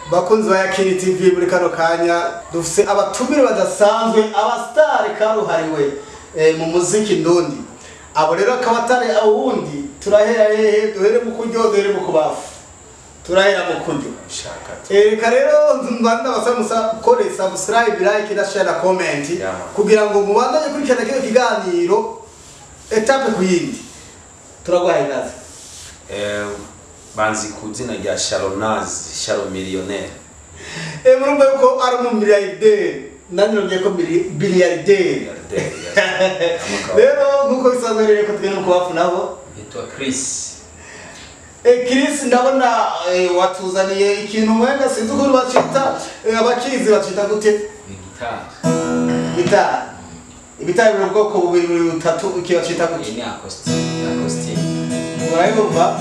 bakunzi ba yakini tv muri kano kanya dufise abatumire badasanzwe abasitari karuhariwe eh, mu muziki ndundi abo rero akaba atari awundi turahera hehe duhere mu kuryo duhere mu kubafu turahera mu kuryo shaka Eh, reka rero mbanda basaba musa kore subscribe like na share na comment Yeah. kugira ngo mubandanye kurikirana kino kiganiro etape ku yindi turaguhaye ikaze Eh, banzi ku izina rya sharonazi sharo miliyoneri Eh, murumva yuko ari umumiliyarderi nanjye nongeye ko mili- biliyarderi rero nk'uko bisanzwe rero ko tugenda mu kubafu nabo Nitwa Chris. Eh, Chris ndabona eh, watuzaniye ikintu mwenga sinzi ukuntu bacita eh, abakizi bacita gute Ni gitari. gitari ibitari biri mu bwoko bubiri buri butatu iki bacita Iyi gute ni acoustic. Acoustic. murayumva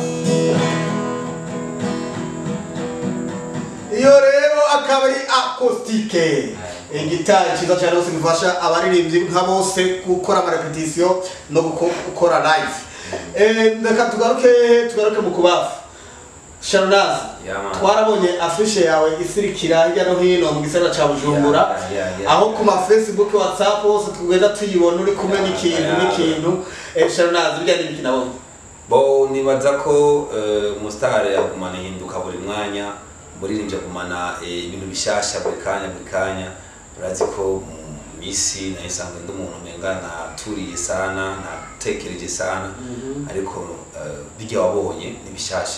iyo rero akaba ari akositike igitari cyiza cyane rwose gifasha abaririmbyi nka bose gukora amarepetisiyo no guko- gukora live Eh, reka tugaruke tugaruke mu kubafu sharonazi Yeah, man. twarabonye afishe yawe isirikira hirya no hino mu gisagara cya bujumbura Yeah, yeah, yeah. aho ku ma facebook whatsapp hose tugenda tuyibona uri kumwe Yeah, n'ikintu yeah. n'ikintu Eh, sharonazi bijya n'ibiki nabonye bo nibaza ko eh, umusitari agumana ihinduka buri mwanya umuririmbyi agumana eh, ibintu bishasha buri kanya buri kanya urazi ko mu misi nayo isanzwe ndi umuntu umenga naturiye sana natekereje sana ariko eh, bijya wabonye ni bishasha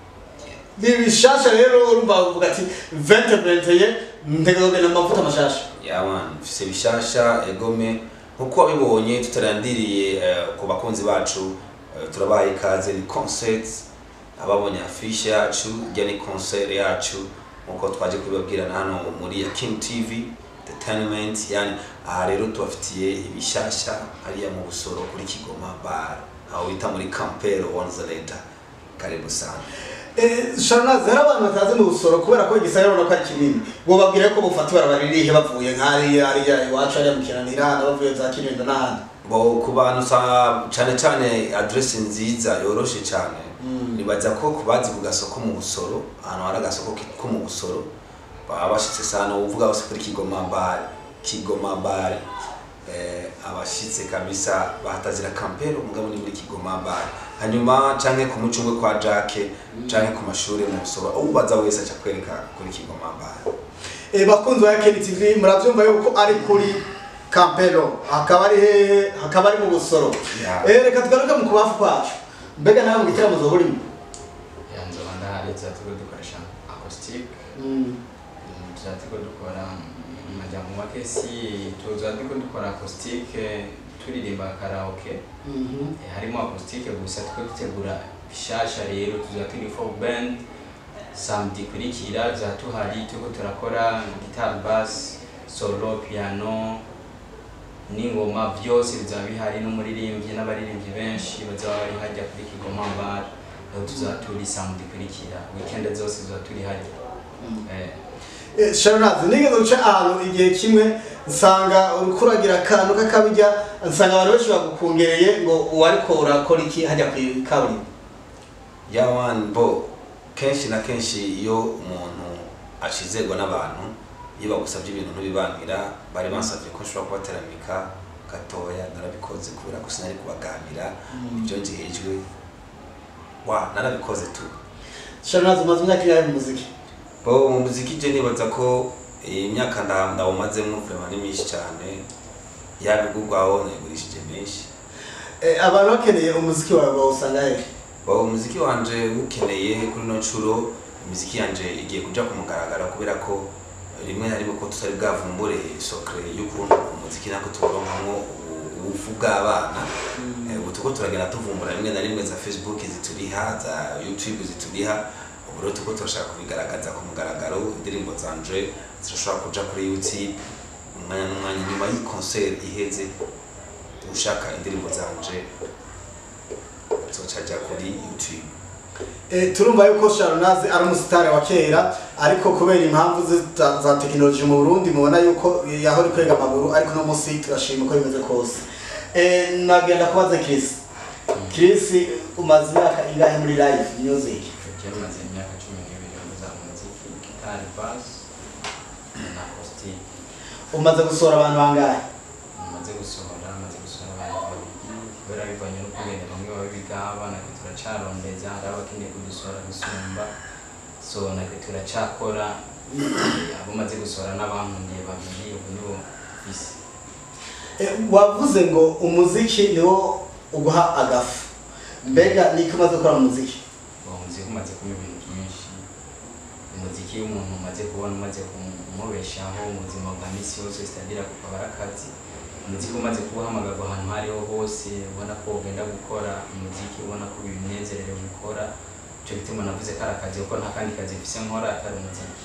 ni bishasha rero urumva uvuga ati vente venteye ntegagena amavuta mashasha yaman mfise bishasha egome nkuko wabibonye tutarandiriye eh, ku bakunzi bacu eh, turabaye ikaze ni concert ababonye afishe yacu ijya ni concert yacu nkuko twaje kubibabwirana hano muri ya King TV entertainment yani aha rero tubafitiye ibishasha hariya mu busoro kuri Kigoma bar aho bita muri Campero Wanzaleta karibu sana sharonazi hari abantu batazi mu busoro kubera ko igisagara urabona ko ari kinini ngo babwire ko bufata ibarabara ririhe bavuye nk'hariya hariya iwacu hariya mu kinanira bavuye za kirinda n'ahandi bo ku bantu sa- cane cane adresse nziza yoroshe cane nibaza ko ku bazi ku gasoko mu busoro ahantu hari agasoko ki- ko mu busoro baba bashitse sana uvuga bose kuri kigoma bare kigoma bare eh, abashitse kabisa bahatazira kampero mugabo ni muri kigoma bare hanyuma canke ku mucungwe kwa jake canke ku mashuri mu busoro ubaza wese aca kwereka kuri kigoma bare Eh, bakunzi ba yakini tv murabyumva yuko ari kuri kampero hakaba ari hehe hakaba ari mu busoro Yeah. Eh, reka tugaruke mu kubafu kwacu mbega nawe mu gitaramo zoba urimo Yanzo ndahari tuzatuko dukoresha acoustic. Tuzatuko dukora mu majambo make si tuzatuko dukora acoustic turirimba karaoke. Eh, harimo acoustic gusa tuko dutegura bishasha rero tuzaturi folk band samedi kurikira tuzatuhari tuko turakora guitar bass solo piano n'ingoma byose bizaba bihari n'umuririmbyi n'abaririmbyi benshi bazaba bari hajya kuri Kigoma bar aho tuzaturi samedi kurikira weekend zose tuzaturi hajya eh, Eh, sharonazi nigeze guca ahantu igihe kimwe nsanga uriko uragira akantu k'akabijya nsanga abantu benshi bagukungereye ngo uwariko urakora iki hajya ku kaburimbo yawan bo kenshi na kenshi iyo umuntu ashizerwa n'abantu iyo bagusabye ibintu ntubibanira bari bansabye ko nshobora kubateramika gatoya narabikoze kubera ko sinari kubaganira ibyo njejwe wa narabikoze tu sharonazi umaze imyaka ingahe mu muziki bo mu muziki je nibaza ko iyi myaka nda- ndawumazemo vraiment ni myinshi cyane yabigurwaho nayigurishije menshi Eh, abantu bakeneye umuziki wawe bawusanga hehe Ba umuziki wanje ukeneye kuri no nshuro imiziki yanje igiye kuja ku mugaragaro kubera ko rimwe na rimwe ko tutari bwavumbure sokre y'ukuntu umuziki nako turonkamwo ubu- ubufu bw'abana Eh, ubu tuko turagenda tuvumbura rimwe na rimwe za facebook zituriha za youtube zituriha ubu rero tuko turashaka kubigaragaza ku mugaragaro indirimbo zanje zirashobora kuja kuri youtube umwanya n'umwanya nyuma y'i concert iheze ushaka indirimbo zanje zocaja kuri youtube Eh, turumva yuko sharonazi ari umusitari wa kera ariko kubera impamvu zita- za tekinoloji mu burundi mubona yuko yahora kwega amaguru ariko no munsi turashima uko bimeze kose Eh, nagenda kubaza Chris Chris umaze imyaka ingahe muri live music je maze imyaka cumi n'ibiri muza mu muziki gitari bass na acoustic umaze gusohora abantu bangahe maze gusohora maze gusohora abantu babiri kubera bivanye no kugenda bamwe baba biga abana twe turacarondeza hari abakeneye kudusohora gusumba so natwe turacakora abo maze gusohora n'abankundiye babiri ubu nibo bisi Eh, wavuze ngo umuziki niwo uguha agafu mbega niko umaze gukora mu muziki uwo muziki umaze kuba ibintu byinshi umuziki iyo umuntu umaze kubona umaze kumubeshaho mu buzima bwa misi yose sitadira kukaba ari akazi umuziki umaze kuwuhamagarwa ahantu aho ariho hose ubona ko ugenda gukora umuziki ubona ko binezerewe gukora icyo gituma navuze ko ari akazi kuko nta kandi kazi mfise nkora atari umuziki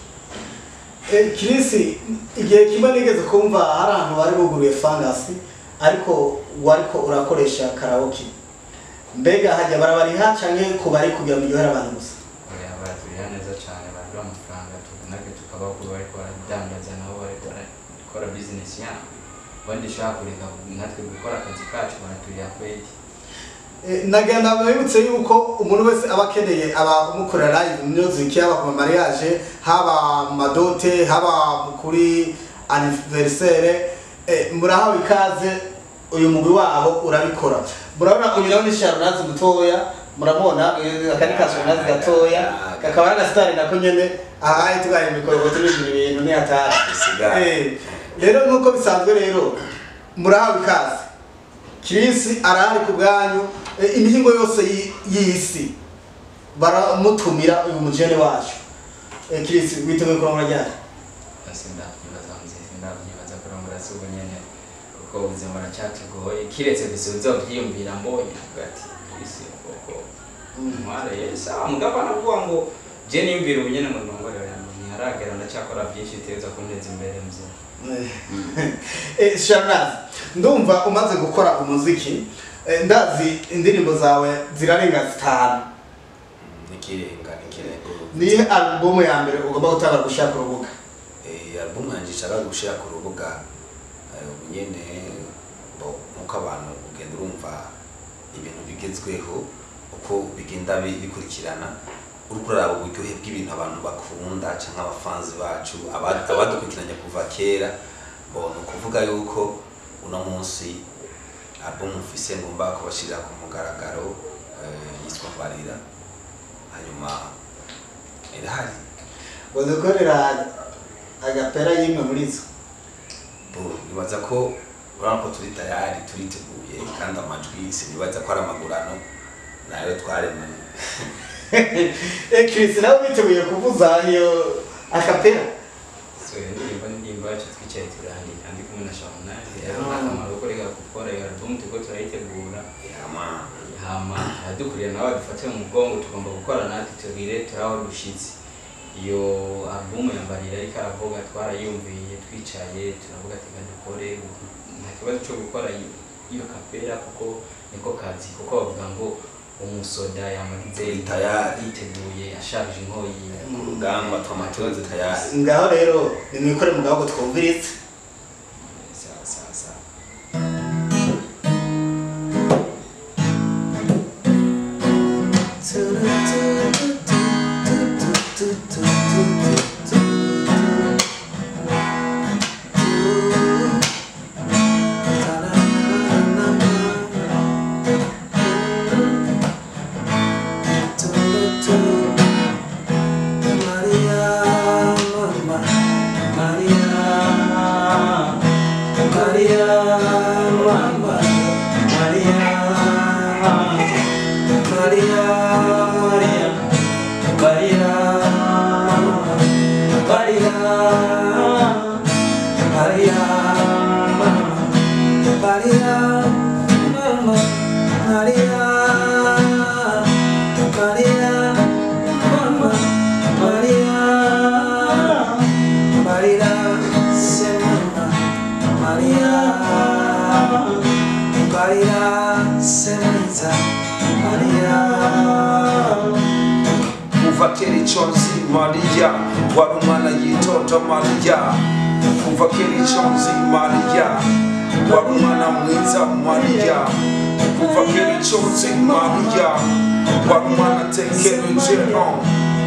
Eh, Chris igihe kimwe nigeze kumva hari ahantu bari buguruye fangasi ariko wariko urakoresha karaoke mbega hajya barabariha canke ku bari kugira ngo iryohere abantu gusa oya baraturiha neza cyane baraduha amafaranga tu- natwe tukabaho kuba bariko baradandaza nabo bariko barakora bizinesi yabo ubundi ushaka kureka natwe gukora akazi kacu baraturiha kweli Eh, nagenda mwibutse yuko umuntu wese aba akeneye abamukorera live music haba ku mariage haba mu madote haba kuri anniversaire eh, murahawe ikaze uyu mugwi wabo urabikora murabona uyu nawe ni sharunazi mutoya muramubona eh, aka ni ka sharunazi gatoya kakaba ari agasitari nako nyene ahaye tugaye imikorogo tubigira ibintu ni hatari Bisigara. Eh, rero nk'uko bisanzwe rero murahawe ikaze kirisi arahari ku bwanyu eh, imihingo yose y'i- y'isi baramutumira uyu mujene wacu Eh, kirisi witeguye kurongora ryari sindavyibaza nziza sindavyibaza kurongora si ubu nyene kuko ubuzima buracyatugoye kiretse gusa uzovyiyumvira mbonye avuga ati isi koko ntwareye sawa mugabo anavuga ngo je niyumvira ubu nyene ngo ndongore ntiharagera ndacyakora byinshi biteza kunteza imbere muzima Eh, Sharnazi ndumva umaze gukora umuziki eh, ndazi indirimbo zawe zirarenga zitanu n'ikirenga n'ikirenga nihe album ya mbere ugomba gutanga gushaka urubuga Eh, album yanjye nshaka gushira ku rubuga eh, ubu nyene bo nkuko abantu ugenda urumva ibintu bigezweho uko bigenda bi- bikurikirana uriko uraraba uburyohe bw'ibintu abantu bakunda canke abafanzi bacu aba- abadukurikiranye kuva kera bo ni ukuvuga yuko uno munsi album mfise ngomba kubashirira ku mugaragaro eh, yitwa mbarira hanyuma irahari ngo dukorera agapera y'imwe muri zo Bo, nibaza ko urabona ko turi tayari turiteguye kandi amajwi sinibaza ko ari amagurano nayo twaremanye Eh, Chris nawe witeguye kuvuza iyo akapera so iyo ndirimbo ni indirimbo yacu twicaye turandika ndi kumwe na Shamunari rero Ah. nta kamaro ko reka gukora iyo album turiko turayitegura yama hama abadukurira nabo badufate mu mugongo tugomba gukora natwe tugire turaho dushitse iyo album ya Mbarira ariko aravuga twarayumviye twicaye turavuga ati "Reka dukore nta kibazo cyo gukora iyo- iyo kapera kuko niko kazi kuko bavuga ngo umusoda yamaze Turi tayari. yiteguye asharije inkoyi ku rugamba twamatunze tayari ngaho rero nimwikore mu gahugu twumviritse sawa sawa sawa kuva kera icyo nzi mariya wari umwana yitonda mariya kuva kera icyo nzi mariya wari umwana mwiza mariya kuva kera icyo nzi mariya wari umwana atekereje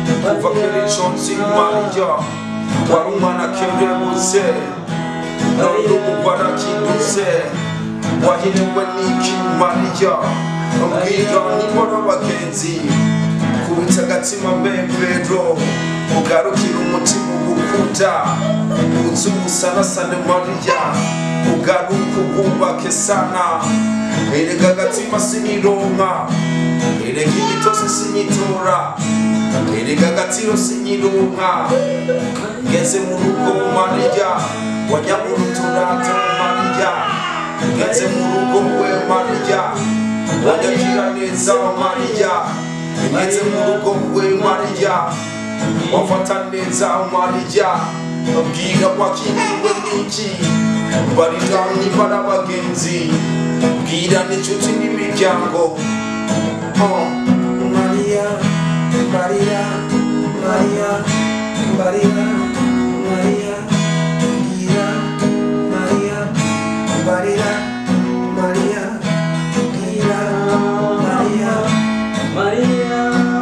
kuva kera ico nzi mariya wari umwana kerebuze none ubu warakindutse wahinduwe n'iki mariya mbwira nibora bagenzi kubitsa agatima mbembero ugarukira umutima ugukunda uzi ubusanasane mariya ugaruka ubwubake sana erega agatima sinironka erega imitose sinyitora erega agatiro sinyironka ngeze mu rugo mariya wanyamuruturata mariya ngeze mu rugo we mariya wanyakira neza mariya ngeze mu rugo we mariya wafata neza mariya bwira wakiriwe n'iki barira nibara bagenzi bwira n'inshuti n'imiryango Oh, Maria, Maria, Maria, Maria, Maria, Gira, Maria, Maria, Maria, Gira, Maria, Maria,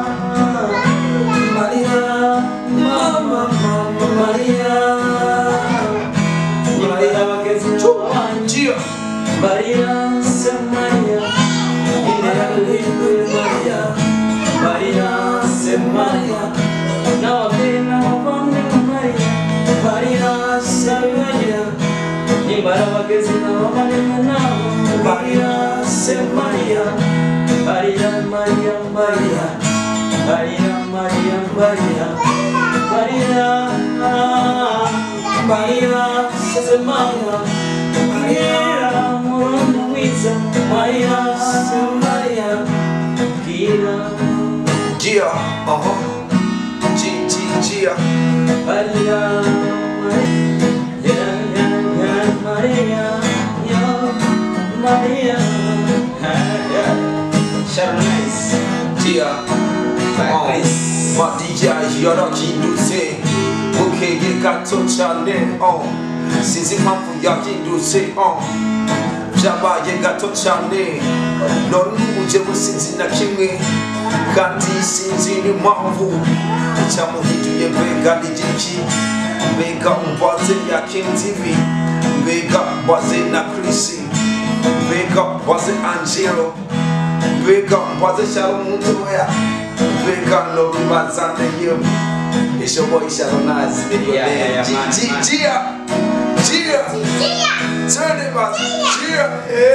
Maria, Mama, Mama, Maria, Maria bageze wanjye Gira, Maria se Maria Maria Maria Maria se Maria n'ababyeyi n'abavandimwe Maria Maria se Maria nimbara bageze n'abavandimwe nabo Maria se Maria Maria Maria Maria Maria Maria Maria Maria Maria se Maria Maria murundi mwiza Maria se Maria Gira Gira, uh-huh. G, G, Gira. Maria Maria ya ya Maria ya Maria ya Sharon Nice Gira. Chris Maria yarakindutse bukeye gato cyane oh. sinzi impamvu yakindutse oh. byabaye gato cyane none uje businzi na kimwe kandi sinzi n'impamvu icyamuhinduye mbega n'igiki mbega umbaze yakenze ibi mbega mbaze na Chris mbega mbaze Angelo mbega mbaze Sharon Mutoya mbega no bibazane yo ishoboye Sharon nazi Yeah, yeah, yeah, man, man. Gia Gia Turn it back Gia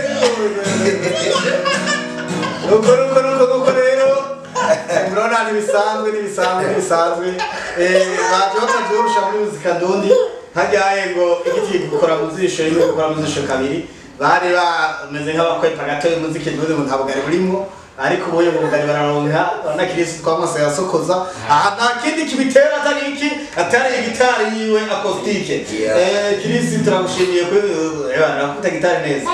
nuko nuko nuko nuko rero murabona ntibisanzwe ntibisanzwe ntibisanzwe Eh, baje bataryoshya muri muzika ndundi hajyaye ngo igiti gukora mu zisho rimwe gukora mu zisho kabiri bari bameze nk'abakwepa gato y'umuziki ndundi ngo ntabwo ari burimo ariko ubuye ngo bugari bararonka urabona kirisi twamaze yasokoza aha nta kindi kibitera atari iki atari igitari yiwe akositike Yeah. Eh, kirisi turagushimiye ko eh, arakuta gitari neza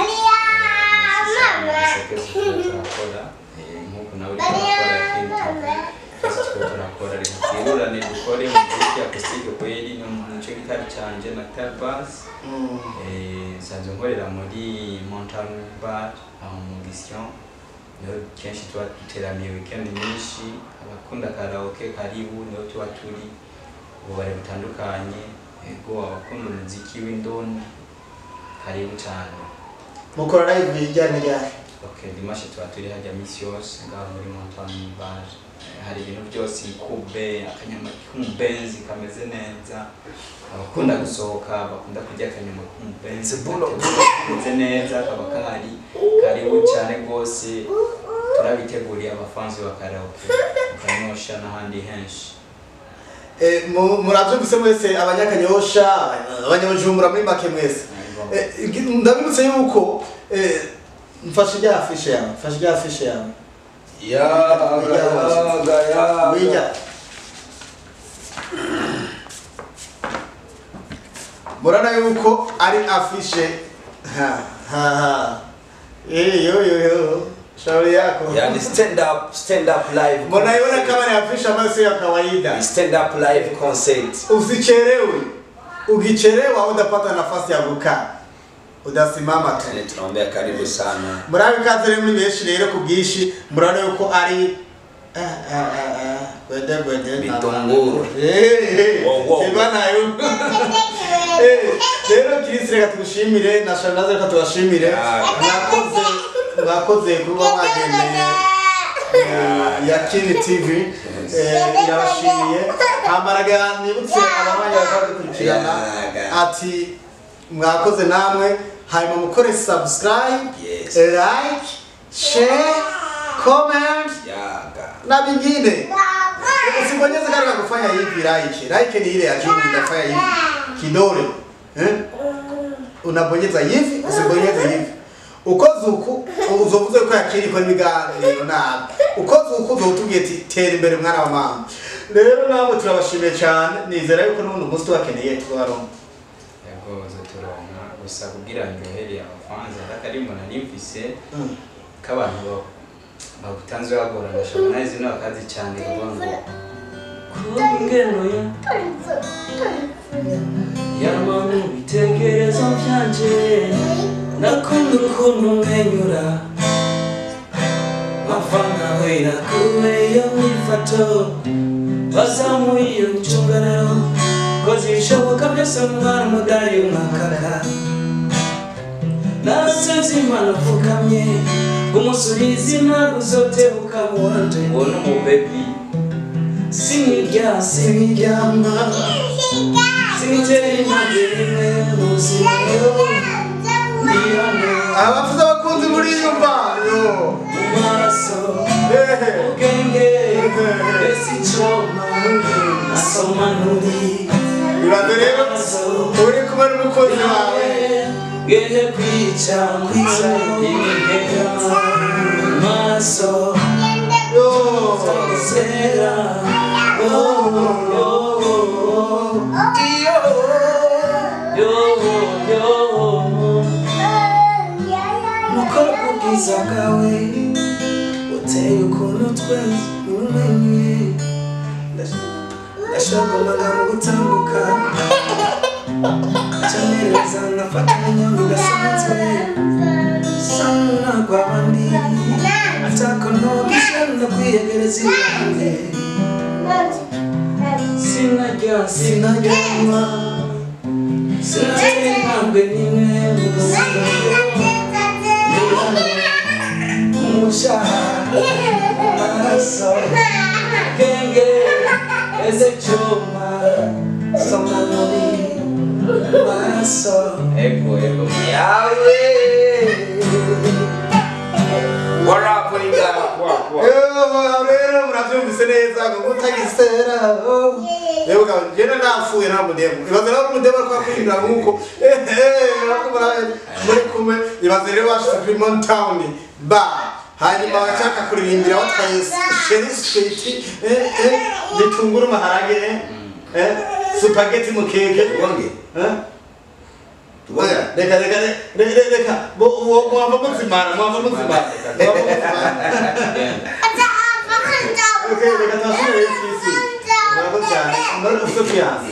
turakora nk'uko nawe uri kurakora ikindi twese two turakora reka twirurane dukore muziki akusitike kweri no mu gice gitari canje na gitari basi Mm. nsanzwe nkorera muri montagne bar aho mu gisyon niho kenshi tuba duteramiye weekend nyinshi abakunda karaoke karibu niho tuba turi ububare butandukanye ego abakunda umuziki w'indoni karibu cyane mukora live ijyanye ryari Okay, dimanche tuba turi hajya misi yose ngaho muri montagne bar Eh, hari ibintu byose kube akanyama k'umubenzi kameze neza abakunda gusohoka bakunda kurya akanyama k'umubenzi Zibulo. kameze neza kaba kahari karibu cyane rwose turabiteguriye abafanzi ba karaoke mukanyosha n'ahandi henshi Eh, mu- murabyumvise mwese abanyakanyosha abanyabujumbura muri make mwese Eh, igi- ndabibutse yuko eh, mfashe ijya afishe yawe mfashe ijya afishe yawe yaga yaga yaga Wija. murana yuko ari afishe ha ha ha Eh, yo yo yo shauri yako yani stand up stand up live mnaiona kama ni afishe ambayo sio ya kawaida Ni stand up live concert usichelewe ukichelewa utapata nafasi ya kukaa udasimama tu yani tunaombea karibu sana murabe ikaze rero muri benshi rero ku bwinshi murabona yuko ari Ah, ah, ah, ah. Gwede, gwede, Bitunguru. Eh, eh, Wow, wow. Simba nayo. Eh, rero kirisi reka tugushimire na shanaze reka tubashimire Ya. mwakoze mwakoze kuba mwagendeye eh, ya kini tv eh, irabashimiye hamaraga nibutse abamanya bakadukurikirana Ya. ati mwakoze namwe hanyuma mukore subscribe Yes. like share comment yaga na vingine usibonyeze kale ka kufanya hivi like like ni ile ya juu unafanya hivi kidole eh unabonyeza hivi usibonyeze hivi ukoze uku uzovuze ko yakiri ko ibiganiro nabi ukoze uku uzotugiye ati tera imbere mwana wa mama rero namwe turabashimiye cyane nizera yuko n'ubundi umunsi tubakeneye tubaronka yagoze turonka gusa kugira ndyohere abafanzi akarimbo nari mfise Mm. k'abantu ba- bagutanze bagorana shamanayizi n'abakazi cyane kuvuga ngo Kungeno ya Yama mu bitekerezo byanje Nakunda ukuntu umwenyura Mafanga wera kube iyo myifato Bazamuye iyo ncunganaro Koze ibishoboka byose mwana umudari umwakaka Nasevye imana apfukamye Umusubizi ntabwo uzotebuka wanje Mbona umu baby Sinirya siniryama Sinitera impande rimwe mu buzima Ndi hano abafuze abakunzi muri iyo mbayo mu maraso ehe ubwenge ese icoma nasoma nturi ibaze rero uri kumwe n'umukozi wawe Gende kwica kwica imigera mu maso yo Zera Oh, oh, oh, oh. iyo Yo, yo, mukora ubwiza bwawe uteye ukuntu twese umenye ndashaka amagambo gutambuka cyanereza nkafata inyama idasanzwe sana rw'abandi atako ntogisha no kwiyegereza iwanjye sinarya sinaryama sinatera intambwe n'imwe mu buzima umushahara amaraso genge eze cyuma soma muri amaraso ego ego yawe What up, what you got? What, what? Yo, rero murabyumvise neza ngo mutagisera rero ukaba njyewe napfuye nta mudemo ibaze rero umudemo ariko akwinjira nk'uko muri kumwe ibaze rero bashyize kuri montown bar hanyuma bashaka kuririmbira batwaye sheri switi bitunguru maharage eh, supageti mu keke Tugonge? eh? Oya, reka reka reka reka bo- bo- mwava muzimana mwava muzimana mwava muzimana Okay, reka twasubire isi murakoze cyane muri ufite kuyanza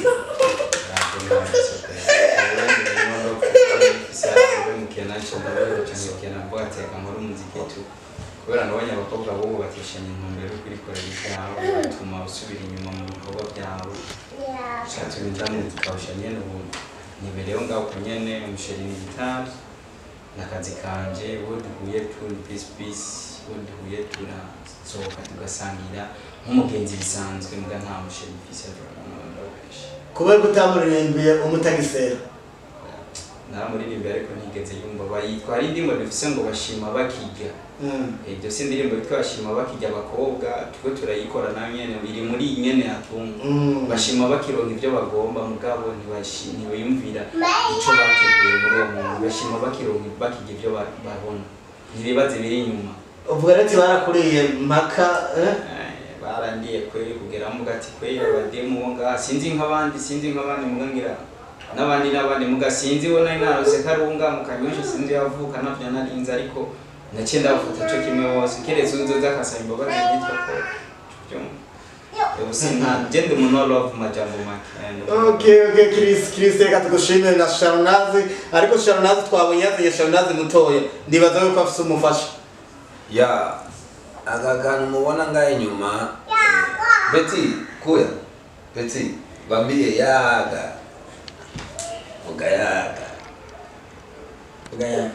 kubera nabonye abakobwa bobo batishanye intumbero yo kurikorera ibyabo bituma usubira inyuma mu bikorwa byawe ushatse ibindamu tukawusha nyene ubu nibereyeho ngaho ku nyene umusheri ni gitari n'akazi kanje uwo duhuye turi peace peace uwo duhuye turasohoka tugasangira nk'umugenzi bisanzwe mbwa nta musheri mfise ndabakoresha kuba kutamuririmbiye umutagisera naramuririmbi ariko ntigeze yumva bayitwara indirimbo dufise ngo bashima bakirya iryo si indirimbo yitwa bashima bakirya abakobwa turiko turayikora nayo nyene iri muri iyi nyene yatunga bashima bakironka ibyo bagomba mugabo ntibashi- ntibiyumvira ico bateguye muri uwo muntu bashima bakironka bakirya ibyo ba- babona ntibibaze biri inyuma uvuga rero ati barakuriye mpaka eh? Eh, barangiye kweri kugera muga ati kweri abademu bo ngaha sinzi nk'abandi sinzi nk'abandi muga ngira n'abandi n'abandi muga sinzi wo nari narose karunga mu kanyosha sinzi yavuka navyo narinze ariko naciye ndabafata co kimwe wose keretse unzoza akasaba imbabazi yitwa ko ubu sinta je ndi umuntu wa love mu majambo make Eh, ndi umuntu- okay okay Chris Chris reka tugushimire na Sharunazi ariko Sharunazi twabonye yazanye Sharunazi mutoya ndibaza yuko afise umufasha ya aka kantu mubona ngaho inyuma beti kuya beti bambie yaga vuga yaga vuga yaga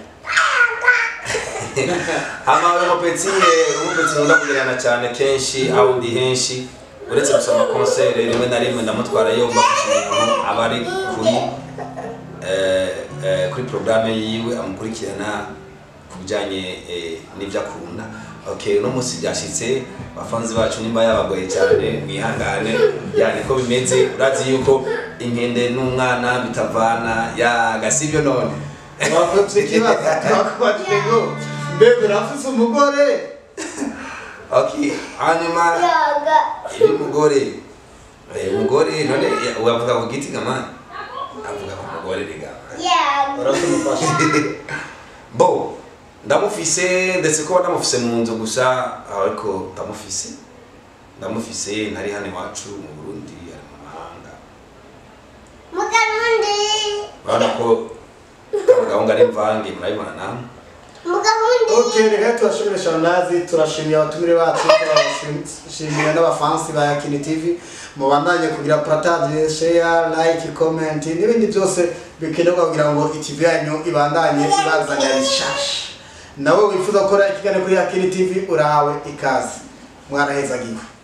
hama uyu mupeti eh, umupeti nkunda kugerana cyane kenshi aho ndi henshi uretse gusoma konsere rimwe na rimwe ndamutwara yo mbafasha umuntu aba ari kuri eh, eh, kuri porogaramu yiwe amukurikirana ku bijyanye eh, n'ibyo akunda okay uno munsi byashyitse abafanzi bacu nimba yabagoye cyane mwihangane ya niko bimeze urazi yuko inkende n'umwana bitavana yaga sibyo none wakoze ikibazo twakubajije ngo mbega urafise umugore okay hanyuma iyo umugore eh, umugore none ya- wavuga ku giti gamani avuga ku mugore rega urafise umufasha bo ndamufise ndetse kuba ndamufise mu nzu gusa ariko ndamufise ndamufise ntari hano iwacu mu burundi ari mu mahanga urabona ko kano gahunda ari mvange murabibona namwe Okay, reka turashimire Shanazi, turashimiye abatumire bacu, turashimira n'abafansi ba Yakini TV. Mubandanye kugira partage, share, like, comment n'ibindi byose bikenerwa kugira ngo iTV yanyu ibandanye ibazanya rishasha. Nawe wifuza gukora ikiganiro kuri Yakini TV urahawe ikaze. Mwarahezagiwe.